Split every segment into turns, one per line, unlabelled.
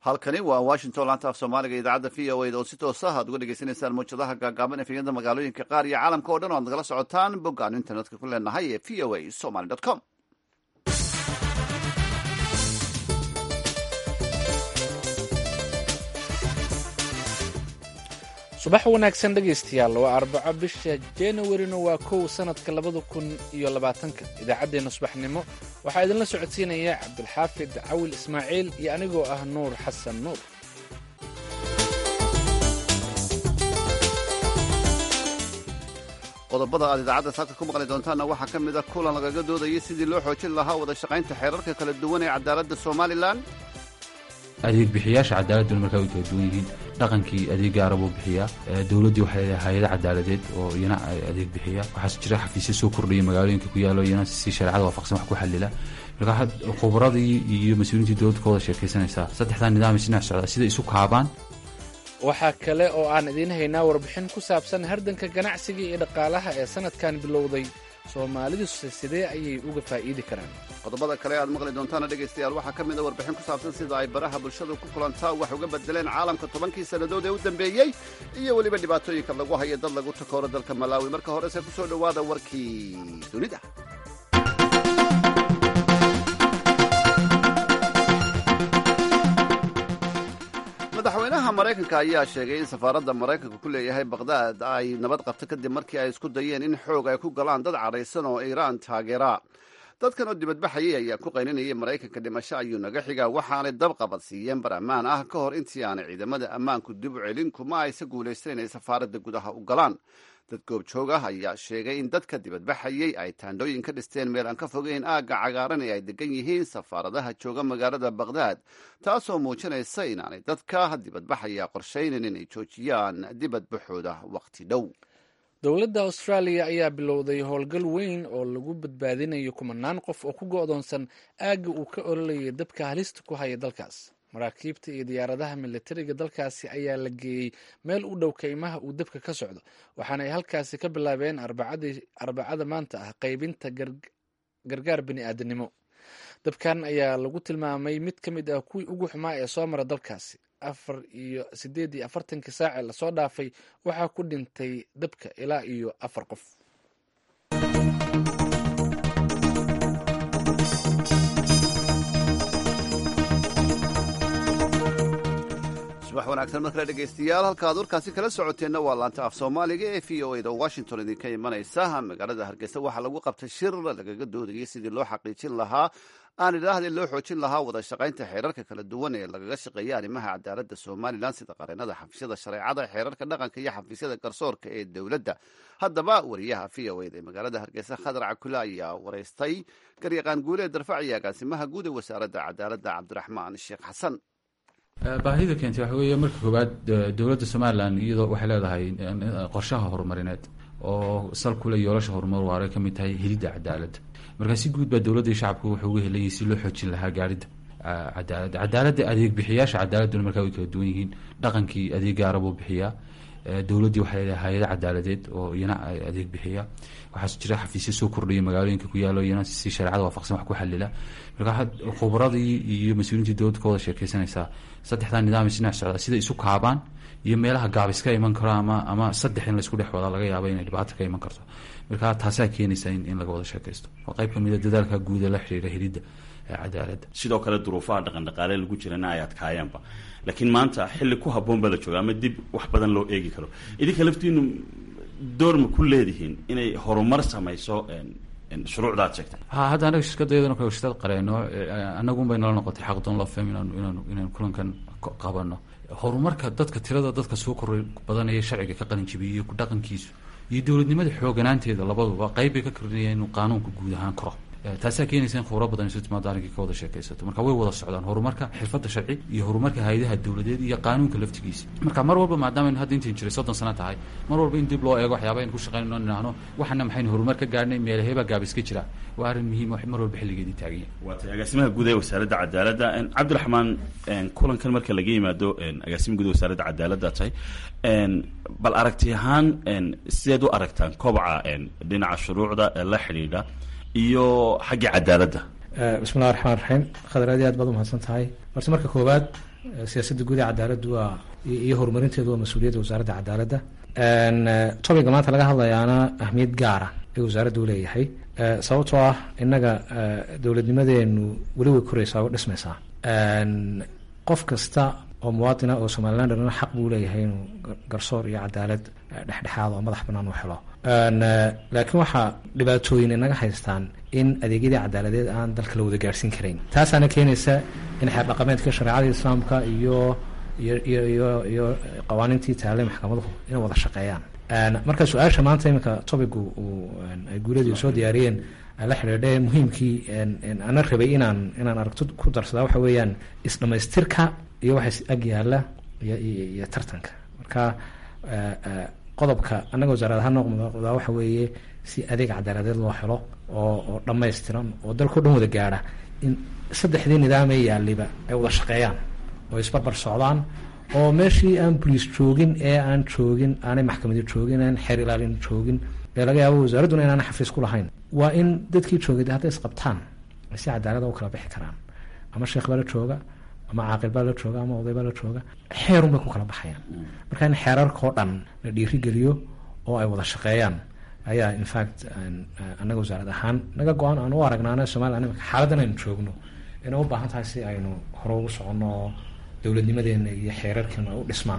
halkani waa washington laanta af soomaaliga idaacadda v o eda oo si toos ah aad uga dhegeysanaysaan mawjadaha gaagaaban efeyada magaalooyinka qaar iyo caalamka o dhan o ad nagala socotaan bogga aanu internetka ku leenahay ee v o a somaly com
subax wanaagsan dhegaystayaal waa arbaco bisha januarina waa kow sanadka labada kun iyo labaatanka idaacaddeenna subaxnimo waxaa idinla socodsiinaya cabdulxaafid cawil ismaaciil iyo anigoo ah nuur xasan nuur
qodobada aad idaacadda saaka ku maqli doontaanna waxaa ka mid a kulan lagaga doodayay sidii loo xoojin lahaa wada shaqaynta xeerarka kala duwan ee cadaaladda somalilan
adeeg bixiyaasha cadaaladuna markaa way kala duwan yihiin dhaqankii adeeg gaara buu bixiyaa dowladdii waxay leedahay hay-ada cadaaladeed oo iyana adeeg bixiya waxaas jira xafiisyo soo kordhaya magaalooyinka ku yaalo iyana si shareecada waafaqsan wax ku xalila markaa khubradii iyo mas-uuliyiintii dowladda ka wada sheekaysanaysaa saddexdaa nidaam isdhinac socdaa sida isu kaabaan
waxaa kale oo aan idiin haynaa warbixin ku saabsan hardanka ganacsiga iyo dhaqaalaha ee sanadkan bilowday soomaalidu sidee ayay uga faa'iidi karaan
qodobada kale aad maqli doontaana dhegaystayaal waxaa ka mid a warbixin ku saabsan sida ay baraha bulshadu ku kulantaa wax uga bedeleen caalamka tobankii sannadood ee u dambeeyey iyo weliba dhibaatooyinka lagu hayo dad lagu takooro dalka malaawi marka horese ku soo dhowaada warkii dunida madaxweynaha maraykanka ayaa sheegay in safaaradda maraykanka ku leeyahay bakhdad ay nabad qabto kadib markii ay isku dayeen in xoog ay ku galaan dad cadhaysan oo iiraan taageera dadkan oo dibadbaxayay ayaa ku qayninayay maraykanka dhimasho ayuu naga xigaa waxaanay dabqabad siiyeen bar ammaan ah ka hor intii aanay ciidamada ammaanku dib u celin kuma aysa guulaysteen inay safaaradda gudaha u galaan dad goobjoog ah ayaa sheegay in dadka dibadbaxayay ay taandhooyin ka dhisteen meel aan ka fogeyn aagga cagaaran ee ay degan yihiin safaaradaha jooga magaalada bakhdad taasoo muujinaysa inaanay dadka dibadbaxaya qorshaynin inay joojiyaan dibadbaxooda wakhti dhow
dowladda austraaliya ayaa bilowday howlgal weyn oo lagu badbaadinayo kumanaan qof oo ku go'doonsan aagga uu ka ololayay dabka halista ku haya dalkaas maraakiibta iyo diyaaradaha militariga dalkaasi ayaa la geeyey meel u dhow kaymaha uu dabka ka socdo waxaana ay halkaasi ka bilaabeen arbacada maanta ah qaybinta gargaar bini aadanimo dabkan ayaa lagu tilmaamay mid ka mid ah kuwii ugu xumaa ee soo mara dalkaasi afar iyo siddeed iyo afartankii saace lasoo dhaafay waxaa ku dhintay dabka ilaa iyo afar qof
subax wanaagsan mar kale dhegaystayaal halka ad warkaasi kala socoteenna waa laanta af soomaaliga ee v o eda washington idinka imanaysa magaalada hargeysa waxaa lagu qabtay shir lagaga doodayay sidii loo xaqiijin lahaa aan idhaahda loo xoojin lahaa wada shaqaynta xeerarka kala duwan ee lagaga shaqeeya arrimaha cadaaladda somalilan sida qareenada xafiisyada shareecada xeerarka dhaqanka iyo xafiisyada garsoorka ee dowladda haddaba wariyaha v o eda ee magaalada hargeysa khadar cakula ayaa waraystay garyaqaan guulee darfac iyo agaasimaha guud ee wasaaradda cadaaladda cabdiraxmaan sheekh xasan
baahida keentay waxa weeye marka koowaad dowladda somalilan iyadoo waxay leedahay qorshaha horumarineed oo sal kule yoolasha horumar waara ka mid tahay helidda cadaaladda markaa si guud baa dowladda iyo shacabku wuxuu uga helayay si loo xoojin lahaa gaarida cadaaladda cadaaladda adeeg bixiyaasha cadaaladuna markaa way kala duwan yihiin dhaqankii adeeg gaara buu bixiyaa dowladdii waxay leedahay hay-ada cadaaladeed oo iyana adeeg bixiya waxaas jira xafiisyo soo kordhaya magaalooyinka ku yaalo iyana si shareecada waafaqsan wax ku xalila markaa khubradii iyo mas-uuliyiintii dowladda ka wada sheekaysanaysaa saddexdaa nidaam isdhinac socdaa sida isu kaabaan iyo meelaha gaabis ka iman karo ama ama saddex in laysku dhex wadaa laga yaaba inay dhibaato ka iman karto marka taasaa keenaysa in laga wada sheekaysto waa qayb kamid a dadaalka guuda la xiriira helidda cadaaladda
sidoo kale duruufaha dhaqan dhaqaale lagu jirana ay adkaayeenba laakiin maanta xilli ku habboon baa la jooga ama dib wax badan loo eegi karo idinka laftiinu door ma ku leedihiin inay horumar samayso shuruucda ad sheegtay
ha hadda anaga shirkadayadana kale shirkad qareeno anagun bay nala noqotay xaqdoon loo faham inaanu inaanu inaanu kulankan qabano horumarka dadka tirada dadka soo koray badanaya sharciga ka qalin jibiyey iyo dhaqankiisu iyo dowladnimada xooganaanteeda labaduba qayb bay ka kordhinayaan inuu qaanuunka guud ahaan koro taasaa keenaysa in khubro badan isu timaado arrinkii ka wada sheekaysato marka way wada socdaan horumarka xirfadda sharci iyo horumarka hay-adaha dowladeed iyo qaanuunka laftigiisa marka mar walba maadaama aynu hadda intayn jiray soddon sano tahay mar walba in dib loo eego waxyaaba aynu ku shaqaynayno nidhaahno waxana maxaynu horumar ka gaarhnay meelaheebaa gaabis ka jira waa arrin muhiim mar walba xilligeedii taagan yahay
waa tay agaasimaha guud ee wasaaradda cadaaladda cabdiraxmaan kulankan marka laga yimaado agaasima guud ee wasaaradda cadaaladda tahay bal aragti ahaan sideed u aragtaan kobaca dhinaca shuruucda ee la xidhiidha iyo xaggii cadaaladda
bismillahi raxmaan raxiim khadar aad iyo aad baad umahadsan tahay balse marka koowaad siyaasadda guud ee cadaaladdu waa iyo horumarinteedu waa mas-uuliyadda wasaaradda cadaaladda topiga maanta laga hadlayaana ahmiyad gaara ee wasaaradda u leeyahay sababtoo ah innaga dowladnimadeenu weli way koraysaa oo dhismaysaa qof kasta oo muwaadina oo somalilandna xaq buu leeyahay inuu garsoor iyo cadaalad dhexdhexaad oo madax banaan u helo laakiin waxaa dhibaatooyin inaga haystaan in adeegyadii cadaaladeed aan dalka la wada gaadhsiin karayn taasaana keenaysa in xeer dhaqameedka shareecada islaamka iyo iyo iyo iyo iyo qawaaniintii taalay maxkamaduhu inay wada shaqeeyaan marka su-aasha maanta iminka topigu uu ay guuladii soo diyaariyeen la xidhiidhe muhiimkii ana rabay inaan inaan aragto ku darsadaa waxa weeyaan isdhamaystirka iyo waxa ag yaala iyo iyo tartanka marka qodobka annaga wasaarad ahaan noqdaa waxa weeye si adeeg cadaaladeed loo helo oo oo dhammaystiran oo dalkao dhan wada gaadha in saddexdii nidaamee yaaliba ay wada shaqeeyaan oo isbarbar socdaan oo meeshii aan boliis joogin ee aan joogin aanay maxkamadi joogin aan xeer ilaalin joogin ee laga yaabo wasaaradduna inaana xafiis ku lahayn waa in dadkii joogay hadday isqabtaan ay si cadaalada u kala bixi karaan ama sheekh baa la jooga ama caaqil baa la jooga ama oday baa la jooga xeerun bay ku kala baxayaan marka in xeerarkao dhan la dhiirigeliyo oo ay wada shaqeeyaan ayaa infact annaga wasaarad ahaan naga go-aan aan u aragnaana somalilan imika xaaladdan aynu joogno inay u baahan tahay si aynu hore ugu soconno oo dowladnimadeena iyo xeerarkeena u dhismaan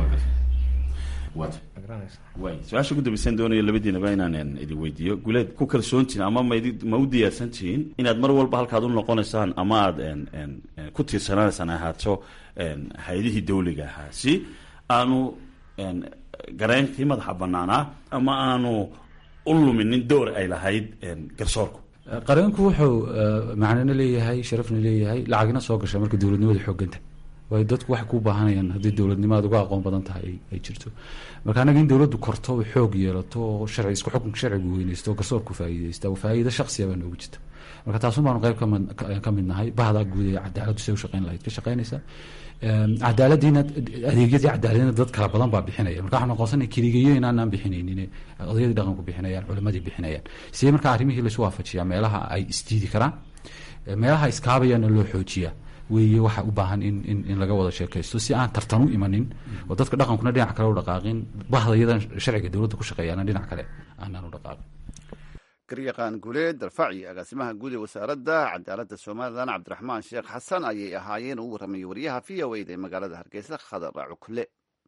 way su-aasha ugu dambaysan doonaya labadiinaba inaan idin weydiiyo guleed ku kalsoontihin ama maid ma u diyaarsan tihiin inaad mar walba halkaad u noqonaysaan ama aad ku tiirsanaanaysaan ahaato hay-adihii dawliga ahaa si aanu gareynkii madaxa banaanaa ama aanu u luminin door ay lahayd garsoorku
qareenku wuxuu macnana leeyahay sharafna leeyahay lacagna soo gasha marka dowladnimada xooganta waayo dadku waxay ku baahanayaan haddii dowladnimo aad uga aqoon badan tahay ay jirto marka annaga in dowladdu korto o xoog yeelato oo sharci isku xukunka sharcigu weyneysto oo garsoorku faa'iideysta faa'iida shaksiya baa noogu jirta marka taasun baanu qayb ka mid nahay bahdaa guud ee cadaaladdu say u shaqeyn lahayd ka shaqeynaysa cadaaladiina adeegyadii cadaaladina dad kala badan baa bixinaya marka waxaan aqoonsanay keligeeyo inaanaan bixinaynin odayadii dhaqanku bixinayaan culimadii bixinayaan sidee marka arrimihii laisu waafajiyaa meelaha ay isdiidi karaan meelaha iskaabayaana loo xoojiyaa weeye waxa u baahan in in in laga wada sheekaysto si aan tartan u imanin oo dadka dhaqankuna dhinac kale u dhaqaaqin bahdayadan sharciga dowladda ku shaqeeyaana dhinac kale aanaan u dhaqaaqin
garyaqaan guuleed darfaci agaasimaha guud ee wasaaradda cadaaladda somalilan cabdiraxmaan sheekh xasan ayay ahaayeen uu warramayay wariyaha v o eda ee magaalada hargeysa khadar cukle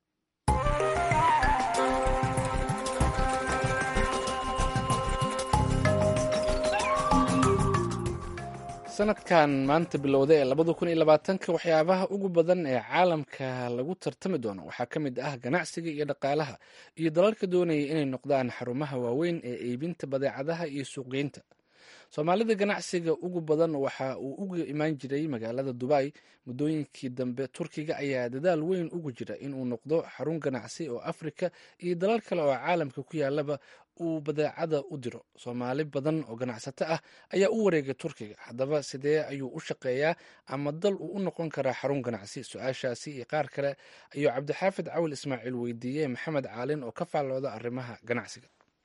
sanadkan maanta bilowda ee labada kun iyo labaatanka waxyaabaha ugu badan ee caalamka lagu tartami doono waxaa ka mid ah ganacsiga iyo dhaqaalaha iyo dalalka doonaya inay noqdaan xarumaha waaweyn ee iibinta badeecadaha iyo suuqgeynta soomaalida ganacsiga ugu badan waxa uu uga imaan jiray magaalada dubai muddooyinkii dambe turkiga ayaa dadaal weyn ugu jira inuu noqdo xarun ganacsi oo afrika iyo dalal kale oo caalamka ku yaalaba uu badeecada u diro soomaali badan oo ganacsato ah ayaa u wareegay turkiga haddaba sidee ayuu u shaqeeyaa ama dal uu u noqon karaa xarun ganacsi su-aashaasi iyo qaar kale ayuu cabdixaafid cawil ismaaciil weydiiyey maxamed caalin oo ka faallooda arrimaha ganacsiga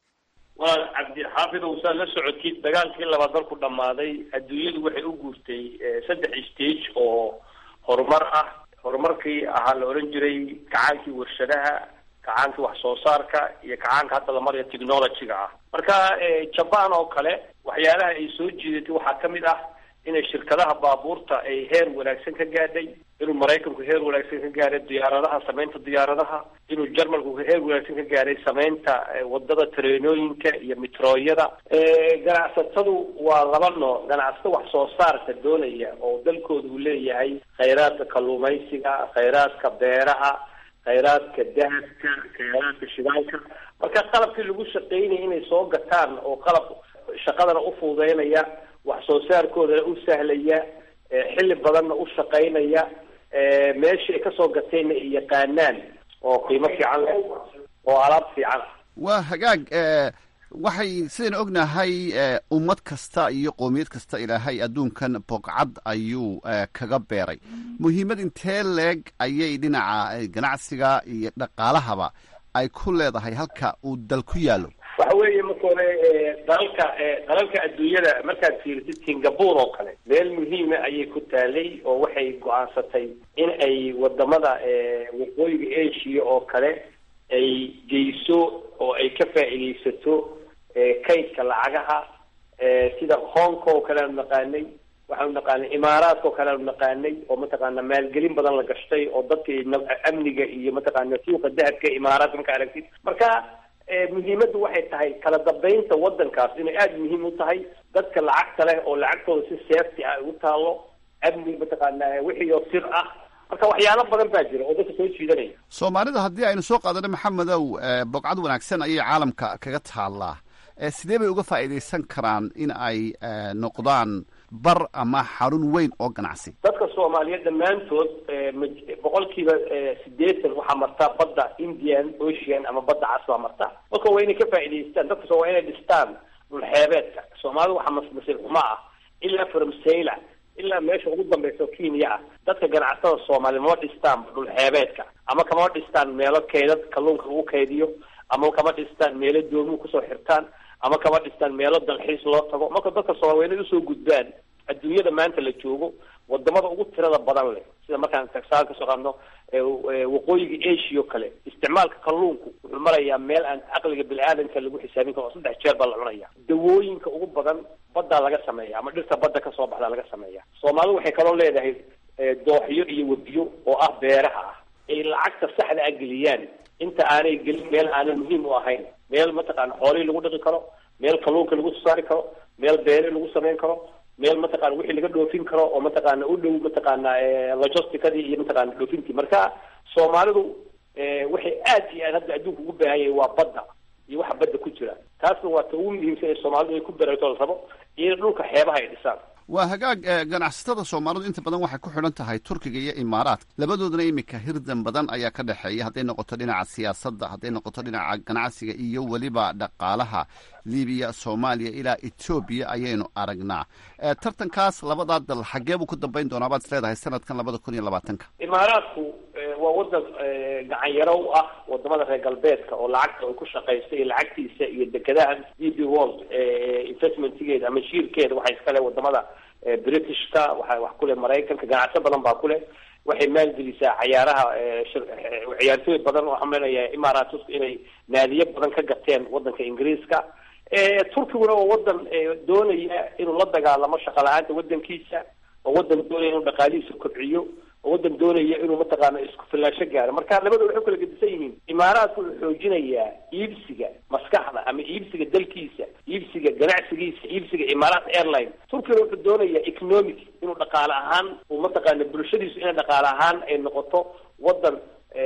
waa cabdixaafid ousaad la socotid dagaalkii labaad dalku dhammaaday adduunyadu waxay u guurtay saddex stage oo horumar ah horumarkii ahaa la odhan jiray gacaankii warshadaha gacaankii wax soo saarka iyo gacaanka hadda la maraya technologyga ah marka jaban oo kale waxyaalaha ay soo jiidatay waxaa ka mid ah inay shirkadaha baabuurta ay heer wanaagsan ka gaadhay inuu maraykanku heer wanaagsan ka gaaray diyaaradaha samaynta diyaaradaha inuu jarmalku heer wanaagsan ka gaaray samaynta wadada tareenooyinka iyo mitrooyada ganacsatadu waa laba nooc ganacsato wax soo saarka doonaya oo dalkooda uu leeyahay khayraadka kalluumaysiga khayraadka beeraha khayraadka dahabka khayraadka shidaalka marka qalabkii lagu shaqaynaya inay soo gataan oo qalab shaqadana u fududeynaya wax soo saarkoodana u sahlaya xilli badanna u shaqaynaya meeshii ay kasoo gateenna ay yaqaanaan oo qiimo fiican leh oo alaab fiican ah
waa hagaag waxay sidaynu ognahay ummad kasta iyo qoomiyad kasta ilaahay adduunkan bogcad ayuu kaga beeray muhiimad intee leeg ayay dhinaca ganacsiga iyo dhaqaalahaba ay ku leedahay halka uu dal ku yaallo
waxa weeye marka hore dalalka dalalka adduunyada markaad fiirisid singapore oo kale meel muhiima ayay ku taalay oo waxay go-aansatay in ay wadamada waqooyiga asia oo kale ay geyso oo ay ka faa'iidaysato kaydka lacagaha sida hong kong oo kale aanu naqaanay waxaanu naqaanay imaaraadka oo kale aanu naqaanay oo mataqaana maalgelin badan la gashtay oo dadka amniga iyo mataqaana suuqa dahabka imaaraadka marka aragtid marka muhiimaddu waxay tahay kala dambeynta wadankaas inay aada muhiim u tahay dadka lacagta leh oo lacagtooda si safety ah ugu taalo amni mataqaana wixii oo sir ah marka waxyaalo badan baa jira oo dadka soo jiidanaya
soomaalida haddii aynu soo qaadano maxamedow bogcad wanaagsan ayay caalamka kaga taallaa sidee bay uga faa'iidaysan karaan in ay noqdaan bar ama xarun weyn oo ganacsi
dadka soomaaliyeed dhammaantood boqolkiiba sideetan waxaa martaa badda indian ocean ama badda cas baa martaa marka waa inay ka faa'iidaystaan dadka soo waa inay dhistaan dhulxeebeedka soomaalida waxaa masmasiil xumo ah ilaa farmsayla ilaa meesha ugu dambaysa kenya ah dadka ganacsatada soomaaliya mama dhistaan dhulxeebeedka ama kama dhistaan meelo keydad kalluunka lagu kaydiyo ama kama dhistaan meelo doomuhu kusoo xirtaan ama kama dhistaan meelo dalxiis loo tago marka dadka soomaaliyeed usoo gudbaan adduunyada maanta la joogo wadamada ugu tirada badan leh sida markaan tagsaan kasoo qaadno waqooyiga asia oo kale isticmaalka kalluunku wuxuu marayaa meel aan caqliga bini-aadanka lagu xisaabin karo oo saddex jeer baa la cunaya dawooyinka ugu badan baddaa laga sameeya ama dhirta badda kasoo baxdaa laga sameeya soomaalidu waxay kaloo leedahay dooxyo iyo webiyo oo ah beeraha ah ay lacagta saxda ah geliyaan inta aanay gelin meel aanan muhiim u ahayn meel mataqaana xoolihii lagu dhaqi karo meel kalluunka lagu soo saari karo meel beeri lagu samayn karo meel mataqana wixii laga dhoofin karo oo mataqaana u dhow mataqaana logisticadii iyo mataqana dhoofintii marka soomaalidu waxay aad iyo aad hadda adduunka ugu baahan yahay waa badda iyo waxa badda ku jira taasna waa ta ugu muhiimsan ee soomaalidu ay ku barato la rabo iyo dhulka xeebaha ay dhisaan
waa hagaag ganacsatada soomaalidu inta badan waxay ku xidhan tahay turkiga iyo imaaraadka labadoodana iminka hirdan badan ayaa ka dhexeeya hadday noqoto dhinaca siyaasadda hadday noqoto dhinaca ganacsiga iyo weliba dhaqaalaha libiya soomaaliya ilaa etoobiya ayaynu aragnaa tartankaas labadaa dal xaggee buu ku dambayn doonaa baad is leedahay sanadkan labada kun iyo labaatanka
imaaraadku waa wadan gacan yaro u ah wadamada reer galbeedka oo lacagta ay ku shaqaysta iyo lacagtiisa iyo dekedaha d b world investmentgeeda ama shiirkeeda waxay iskale wadamada britishka waxa wax kuleh maraykanka ganacso badan baa kuleh waxay maalgelisaa cayaaraha ciyaartooy badan oo xamlinaya imaaratusku inay naadiyo badan ka gateen wadanka ingiriiska turkiguna waa wadan doonaya inuu la dagaalamo shaqa la-aanta wadankiisa oo wadan doonaya inuu dhaqaalihiisa kobciyo oo wadan doonaya inuu mataqaana isku filaasho gaaro marka labada waxay kala gedisan yihiin imaaraadku wuxuu xoojinayaa iibsiga maskaxda ama iibsiga dalkiisa iibsiga ganacsigiisa iibsiga imaaraat airline turkiguna wuxuu doonayaa economic inuu dhaqaale ahaan uu mataqaana bulshadiisu inay dhaqaale ahaan ay noqoto wadan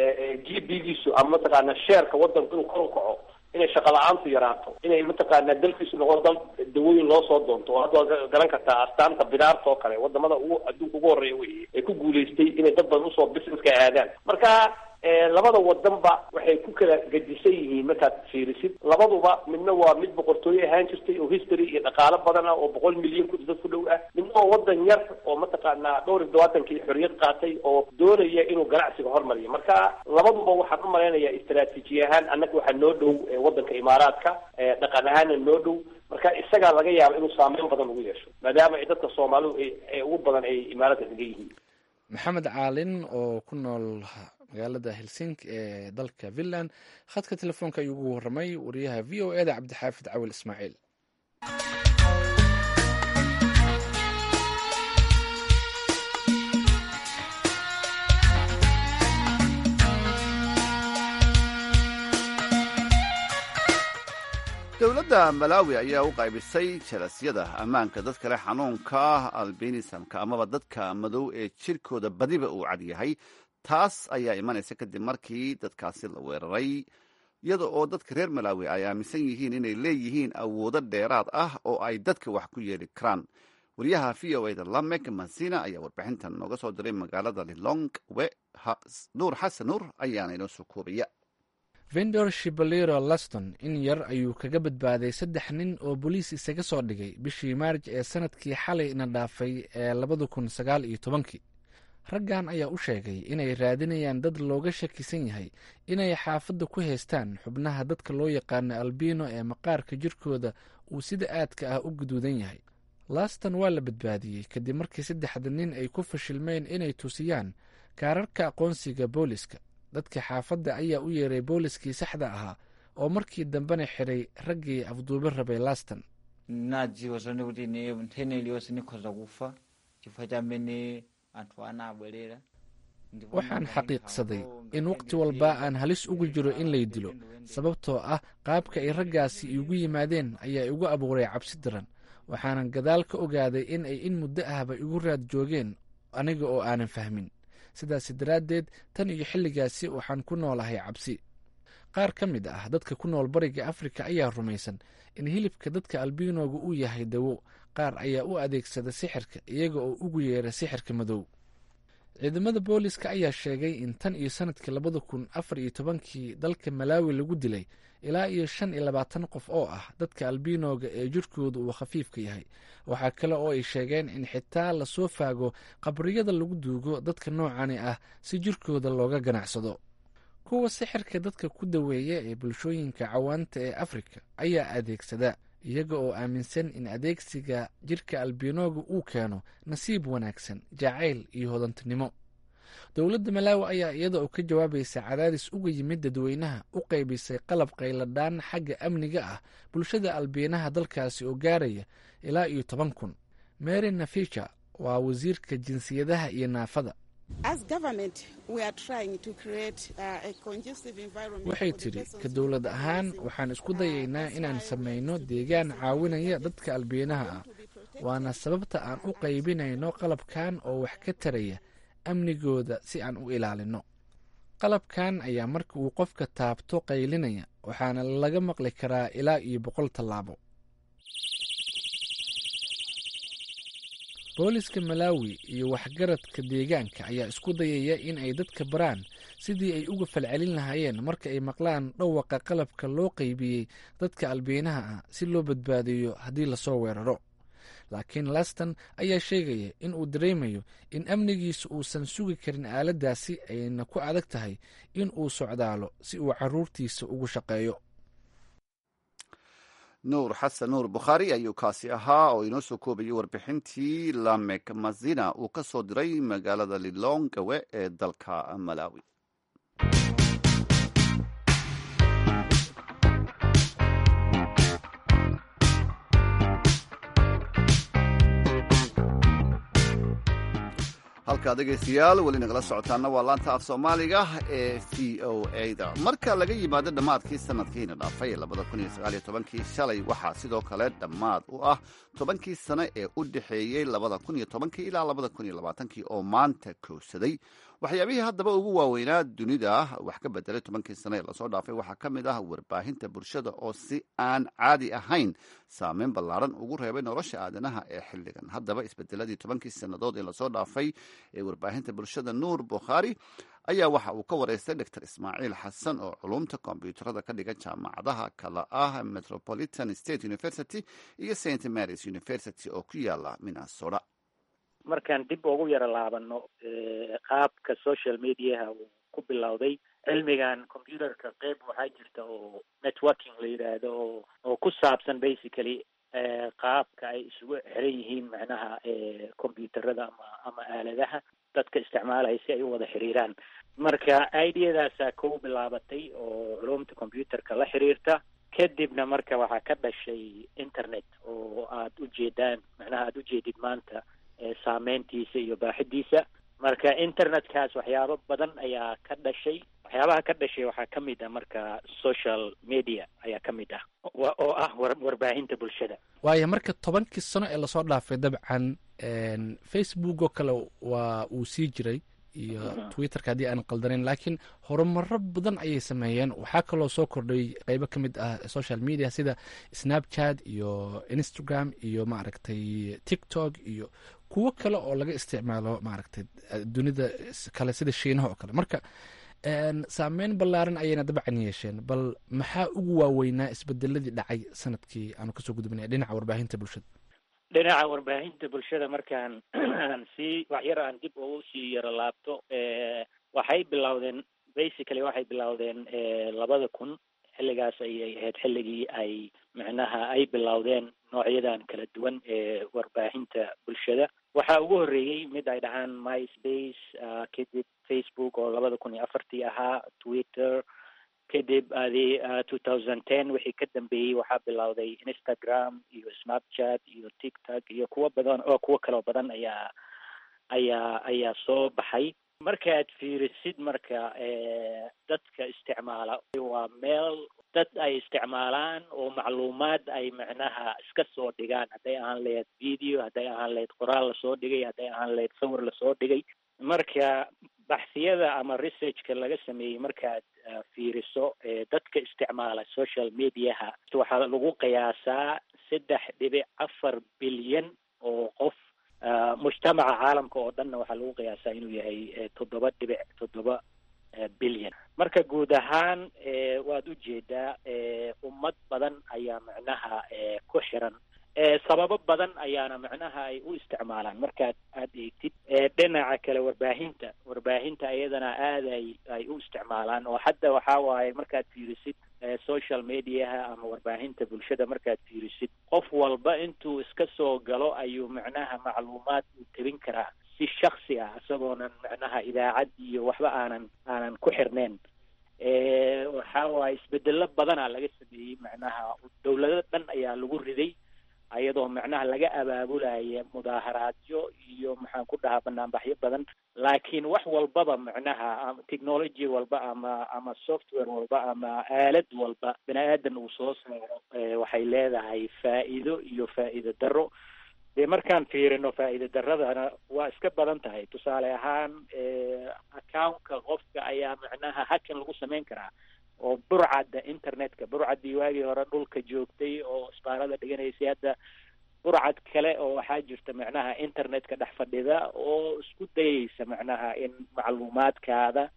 g b giisu ama mataqaana sheerka wadanku inuu kor u kaco inay shaqa la-aantu yaraato inay mataqaana dalkiisu noqdo dal dawooyin loo soo doonto oo hadda waad garan kartaa astaanta bidaarta oo kale wadamada ugu adduunka ugu horreeya wey ay ku guulaystay inay dad badan usoo businesska aadaan marka labada wadanba waxay ku kala gedisan yihiin markaad fiirisid labaduba midna waa mid boqortooye ahaan jirtay oo history iyo dhaqaalo badan ah oo boqol milyan ku dad ku dhow ah midna waa wadan yar oo mataqaana dhowr iyo todobaatankii xorriyad qaatay oo doonaya inuu ganacsiga hormariyo marka labaduba waxaan u malaynayaa istaraatiiji ahaan annaga waxaa noo dhow wadanka imaaraadka dhaqan ahaanna noo dhow marka isagaa laga yaaba inuu saameyn badan ugu yeesho maadaama ay dadka soomaalidu ay ugu badan ay imaaraadka degan yihiin
maxamed caalin oo ku nool magaalada helsinki ee dalka finland khadka telefoonka ayuu ugu warramay wariyaha v o eda cabdixaafid cawil ismaaciil
dowladda malawi ayaa u qaybisay jalasyada ammaanka dadka leh xanuunka albinismka amaba dadka madow ee jirkooda badiba uu cad yahay taas ayaa imanaysa kadib markii dadkaasi la weeraray iyada oo dadka reer malawi ay aaminsan yihiin inay leeyihiin awoodo dheeraad ah oo ay dadka wax ku yeeli karaan wariyaha v o eda lamek masina ayaa warbixintan nooga soo diray magaalada lilongwe nuur xasan nuur ayaana inoo soo koobaya
vendor shibaliro laston in yar ayuu kaga badbaaday saddex nin oo boliis isaga soo dhigay bishii maarj ee sanadkii xalay na dhaafay ee labada kun sagaal iyo tobankii raggan ayaa u sheegay inay raadinayaan dad looga shakisan yahay inay xaafadda ku haystaan xubnaha dadka loo yaqaano albino ee maqaarka jirkooda uu sida aadka ah u guduudan yahay laston waa la badbaadiyey kadib markii saddexda nin ay ku fashilmeen inay tusiyaan kaararka aqoonsiga booliska dadka xaafadda ayaa u yeeray booliskii saxda ahaa oo markii dambena xiray raggii afduubo rabay laston
nadziwa zone kuti ine nthene iliyonse nikhoza kufa chifukwa chamene anthu ana abwerera
waxaan xaqiiqsaday in waqti walba aan halis ugu jiro in lay dilo sababtoo ah qaabka ay raggaasi iigu yimaadeen ayaa igu abuuray cabsi daran waxaanan gadaal ka ogaaday in ay in muddo ahba igu raad joogeen aniga oo aanan fahmin sidaas daraaddeed tan iyo xilligaasi waxaan ku noolahay cabsi qaar ka mid ah dadka ku nool bariga afrika ayaa rumaysan in hilibka dadka albinoga uu yahay dawo qaar ayaa u adeegsada sixirka iyaga oo ugu yeera sixirka madow ciidamada booliska ayaa sheegay in tan iyo sanadkii labada kun afar iyo tobankii dalka malaawi lagu dilay ilaa iyo shan iyo labaatan qof oo ah dadka albinoga ee jirkooda uu khafiifka yahay waxaa kale oo ay sheegeen in xitaa lasoo faago qabriyada lagu duugo dadka noocani ah si jirkooda looga ganacsado kuwa sixirka dadka ku daweeya ee bulshooyinka cawaanta ee afrika ayaa adeegsada iyaga oo aaminsan in adeegsiga jirka albinoga uu keeno nasiib wanaagsan jacayl iyo hodantinimo dowladda malaawi ayaa iyada oo ka jawaabaysa cadaadis uga yimid dadweynaha u qaybisay qalab qayladhaan xagga amniga ah bulshada albiinaha dalkaasi oo gaaraya ilaa iyo toban kun mary nafica waa wasiirka jinsiyadaha iyo naafada waxay tidhi ka dowlad ahaan waxaan isku dayaynaa inaan samayno deegaan caawinaya dadka albiinaha ah waana sababta aan u qaybinayno qalabkan oo wax ka taraya amnigooda si aan u ilaalino qalabkan ayaa marka uu qofka taabto qaylinaya waxaana laga maqli karaa ilaa iyo boqol tallaabo booliska malaawi iyo waxgaradka deegaanka ayaa isku dayaya in ay dadka baraan sidii ay uga falcelin lahaayeen marka ay maqlaan dhawaqa qalabka loo qaybiyey dadka albiinaha ah si loo badbaadiyo haddii lasoo weeraro laakiin laston ayaa sheegaya in uu dareemayo in amnigiisa uusan sugi karin aaladdaasi ayna ku adag tahay in uu socdaalo si uu caruurtiisa ugu shaqeeyo
nuur xasan nuur bukhaari ayuu kaasi ahaa oo inoo soo koobayay warbixintii lamek mazina uu ka soo diray magaalada lilongawe ee dalka malawi halkaa dhegaystayaal weli nagala socotaana waa laanta af soomaaliga ee v o a da marka laga yimaado dhammaadkii sanadkiina dhaafay labada kun iyo sagaaliyo tobankii shalay waxaa sidoo kale dhammaad u ah tobankii sane ee u dhexeeyey labada kun iyo tobankii ilaa labada kun iyo labaatankii oo maanta koowsaday waxyaabihii haddaba ugu waaweynaa dunida wax ka bedelay tobankii sane ee lasoo dhaafay waxaa ka mid ah warbaahinta bulshada oo si aan caadi ahayn saameyn ballaaran ugu reebay nolosha aadanaha ee xilligan haddaba isbedeladii tobankii sannadood ee lasoo dhaafay ee warbaahinta bulshada nuur bukhaari ayaa waxa uu ka wareystay doctor ismaaciil xasan oo culumta kombyuutarada ka dhigan jaamacadaha kala ah metropolitan state university iyo st marys university oo ku yaala minnesota
markaan dib ugu yaro laabano qaabka social mediaha uu ku bilowday cilmigan computerka qeyb waxaa jirta oo networking la yidhaahdo oo oo ku saabsan basically qaabka ay isugu xiran yihiin macnaha combyuterada ama ama aaladaha dadka isticmaalaya si ay u wada xiriiraan marka ideadaasaa kow bilaabatay oo culumta computerka la xiriirta kadibna marka waxaa ka dhashay internet oo aad ujeedaan macnaha aada ujeedid maanta saameyntiisa iyo baaxidiisa marka internetkaas waxyaabo badan ayaa ka dhashay waxyaabaha ka dhashay waxaa ka mid ah marka social media ayaa ka mid ah oo ah warbaahinta bulshada
waayo marka tobankii sano ee lasoo dhaafay dabcan facebook oo kale waa uu sii jiray iyo twitterka haddii aan qaldanayn laakiin horumaro badan ayay sameeyeen waxaa kaloo soo kordhay qeybo ka mid ah social media sida snapchat iyo instagram iyo maaragtay tiktok iyo kuwo kale oo laga isticmaalo maaragtay dunida kale sida shiinaha oo kale marka saameyn ballaaran ayayna dabcan yeesheen bal maxaa ugu waaweynaa isbedeladii dhacay sanadkii aanu kasoo gudbinay dhinaca warbaahinta bulshada
dhinaca warbaahinta bulshada markaan aan sii waxyar aan dib ugu sii yaro laabto waxay bilowdeen basically waxay bilowdeen labada kun xilligaas ayay ahayd xilligii ay micnaha ay bilowdeen noocyadan kala duwan ee warbaahinta bulshada waxaa ugu horreeyey mid ay dhahaan myspace kadib facebook oo labada kun iyo afartii ahaa twitter kadib adi two thousand ten wixii ka dambeeyey waxaa bilowday instagram iyo snapchat iyo tiktok iyo kuwo badan oo kuwo kaloo badan ayaa ayaa ayaa soo baxay markaad fiirisid marka dadka isticmaala waa meel dad ay isticmaalaan oo macluumaad ay macnaha iska soo dhigaan hadday ahaan lahayd video hadday ahaan lahayd qoraal lasoo dhigay hadday ahaan lahayd sawir lasoo dhigay marka baxsiyada ama researchka laga sameeyey markaad fiiriso dadka isticmaala social mediaha waxaa lagu qiyaasaa saddex dhibic afar bilyan oo qof mujtamaca caalamka oo dhanna waxaa lagu qiyaasaa inuu yahay toddoba dhibic toddoba bilyan marka guud ahaan waad ujeedaa ummad badan ayaa macnaha ku xiran sababo badan ayaana macnaha ay u isticmaalaan markaad aad eegtid dhinaca kale warbaahinta warbaahinta iyadana aad ay ay u isticmaalaan oo hadda waxaa waaye markaad fiirisid social mediaha ama warbaahinta bulshada markaad fiirisid qof walba intuu iska soo galo ayuu macnaha macluumaad u tebin karaa si shaksi ah isagoonan macnaha idaacad iyo waxba aanan aanan ku xirneyn waxaa waaye isbedelo badanaa laga sameeyey macnaha dawlado dhan ayaa lagu riday ayadoo macnaha laga abaabulaya mudaaharaadyo iyo maxaan ku dhahaa banaanbaxyo badan laakiin wax walbaba macnaha technology walba ama ama software walba ama aalad walba bini aadan uu soo saaro waxay leedahay faa'iido iyo faa'iido darro dee markaan fiirino faa'iida daradana waa iska badan tahay tusaale ahaan accountka qofka ayaa macnaha hakan lagu samayn karaa oo burcadda internetka burcaddii waagii hore dhulka joogtay oo isbaarada dhiganaysay hadda burcad kale oo waxaa jirta macnaha internetka dhex fadhida oo isku dayeysa macnaha in macluumaadkaada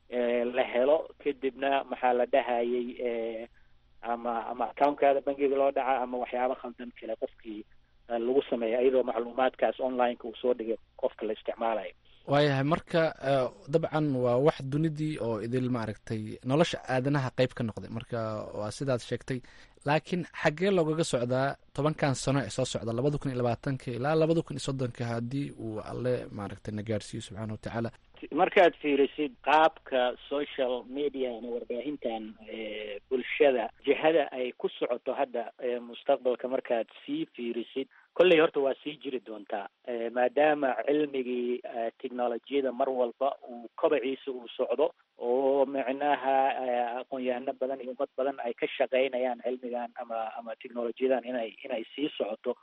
la helo kadibna maxaa la dhahayay ama ama accounkaada bangiga loo dhaca ama waxyaabo khaldan kale qofkii lagu sameeya iyadoo macluumaadkaas onlineka uu soo dhigay qofka la isticmaalayo
waayahay marka dabcan waa wax dunidii oo idil maaragtay nolosha aadanaha qeyb ka noqday marka waa sidaad sheegtay laakiin xaggee loogaga socdaa tobankan sano ee soo socda labada kun iyo labaatanka ilaa labada kun iyo soddonka haddii uu alle maaragtay na gaarsiiyo subxaana watacaala
markaad fiirisid qaabka social media ama warbaahintan bulshada jihada ay ku socoto hadda mustaqbalka markaad sii fiirisid kolley horta waa sii jiri doontaa maadaama cilmigii technolojiyada mar walba uu kobaciisa uu socdo oo macnaha aqoon-yahano badan iyo ummad badan ay ka shaqaynayaan cilmigan ama ama technolojiyadan inay inay sii socoto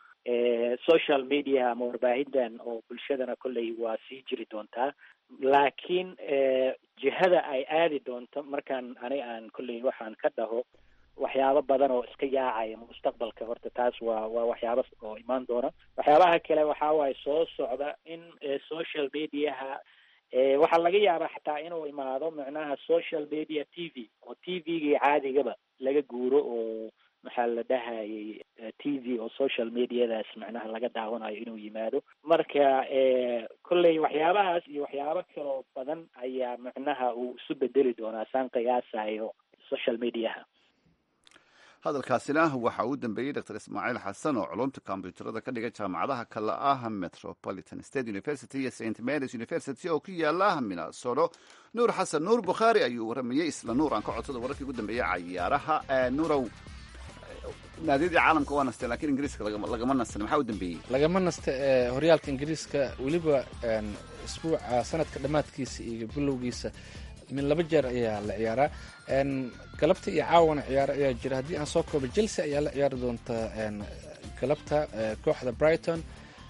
social media ama warbaahintan oo bulshadana kolley waa sii jiri doontaa laakiin jihada ay aadi doonto markaan ani aan kolley waxaan ka dhaho waxyaabo badan oo iska yaacaya mustaqbalka horta taas waa waa waxyaabo oo imaan doona waxyaabaha kale waxaa waaye soo socda in social mediaha waxaa laga yaabaa xataa inuu imaado macnaha social media t v oo t v-gii caadigaba laga guuro oo maxaa la dhahayay t v oo social mediadaas macnaha laga daawanayo inuu yimaado marka kolley waxyaabahaas iyo waxyaabo kaloo badan ayaa macnaha uu isu bedeli doonaa saan qiyaasayo social mediaha
hadalkaasina waxa uu dambeeyey dr ismaaciil xasan oo culumta kombyuutarada ka dhiga jaamacadaha kale ah metropolitan state university iyo st marys university oo ku yaala minnesoro nuur xasan nuur bukhaari ayuu waramayey isla nuur aan ka codsada wararkii ugu dambeeyey cayaaraha nuurow naadiyadii caalamka waa nastee lakiin ingiriiska lagama nastan maxaa u dambeeyey
lagama nasta ee horyaalka ingiriiska weliba isbuuca sanadka dhammaadkiisa iyo bilowgiisa min laba jeer ayaa la ciyaaraa galabta iyo caawana ciyaaro ayaa jira haddii aan soo koobo chelsea ayaa la ciyaari doonta galabta kooxda brighton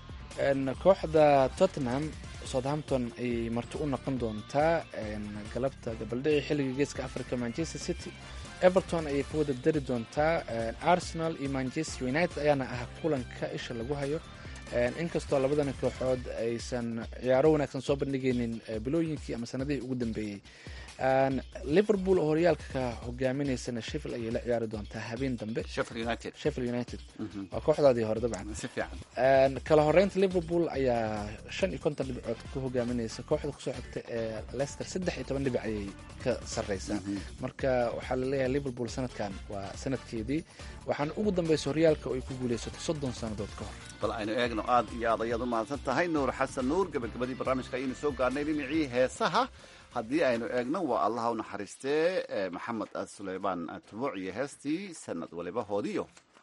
kooxda tottenham southampton ayay marti u noqon doontaa galabta gabaldhici xilliga geeska africa manchester city everton ayay ka wada dari doontaa arsenal iyo manchester united ayaana ah kulanka isha lagu hayo inkastoo labadani kooxood aysan ciyaaro wanaagsan soo bandhigaynin bilooyinkii ama sanadihii ugu dambeeyey liverpool oo horyaalka hogaaminaysana sheffield ayay la ciyaari doontaa habeen dambe
sheffield united
sheffield united waa kooxdaadii hore dabcan
si fiican
kala horeynta liverpool ayaa shan iyo konton dhibcood ku hogaaminaysa kooxda kusoo xigta ee leicester saddex iyo toban dhibic ayay ka sarreysaa marka waxaa la leeyahay liverpool sanadkan waa sanadkeedii waxaana ugu dambeysa horyaalka oo ay ku guuleysatay soddon sannadood ka hor
bal aynu eegno aad iyo aad ayaad u mahadsan tahay nuur xasan nuur gabagabadii barnaamijka ayaynu soo gaarnay dhinacii heesaha haddii aynu eegno waa allaha u naxariistee maxamed suleymaan tubuuc iyo heestii sanad waliba hoodiyo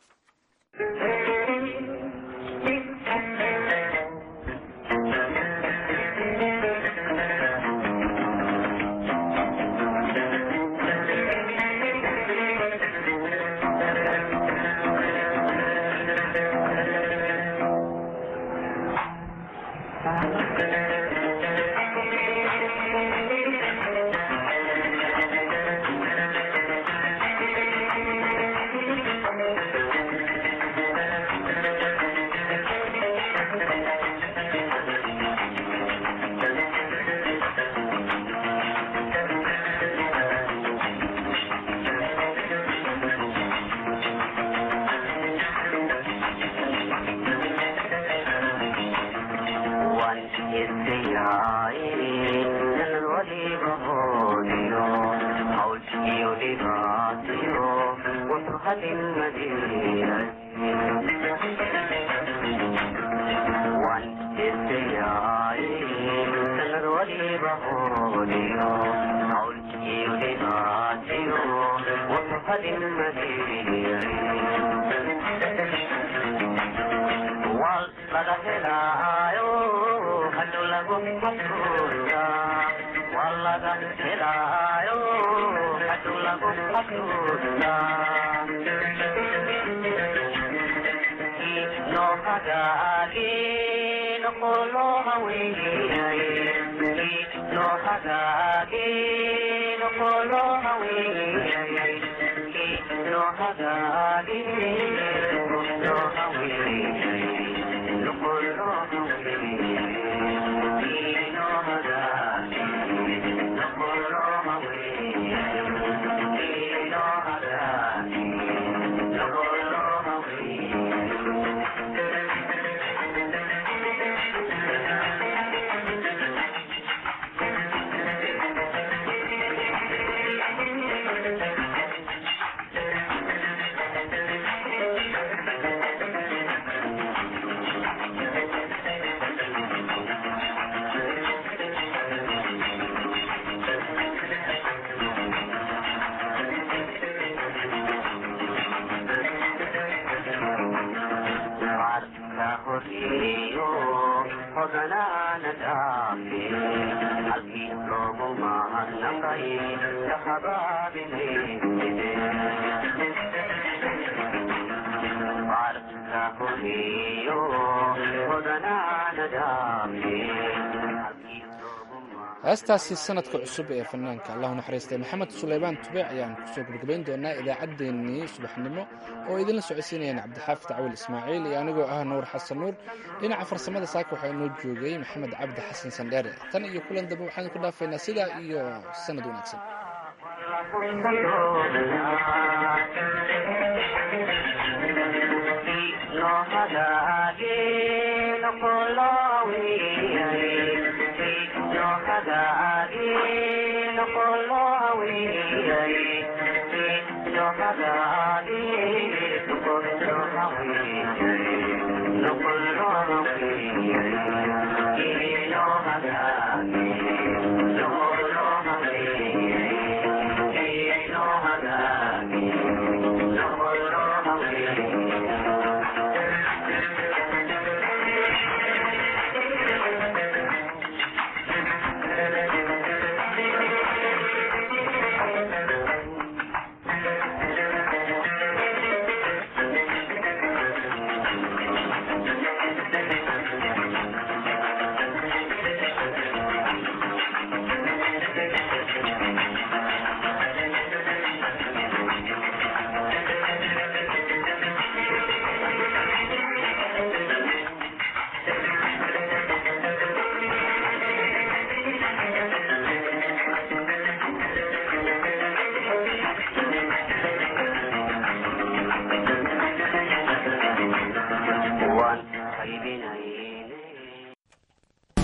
heestaasi sanadka cusub ee fanaanka allahu naxariistay maxamed suleymaan tubeec ayaan kusoo gabagabayn doonaa idaacaddeenii subaxnimo oo idinla socodsiinayaan cabdixaafid cawil ismaaciil iyo anigoo ah nuur xasan nuur dhinaca farsamada saaka waxaa inoo joogay maxamed cabdi xasan sandheere tan iyo kulan dambe waxaan ku dhaafaynaa sidaa iyo sanad wanaagsan
No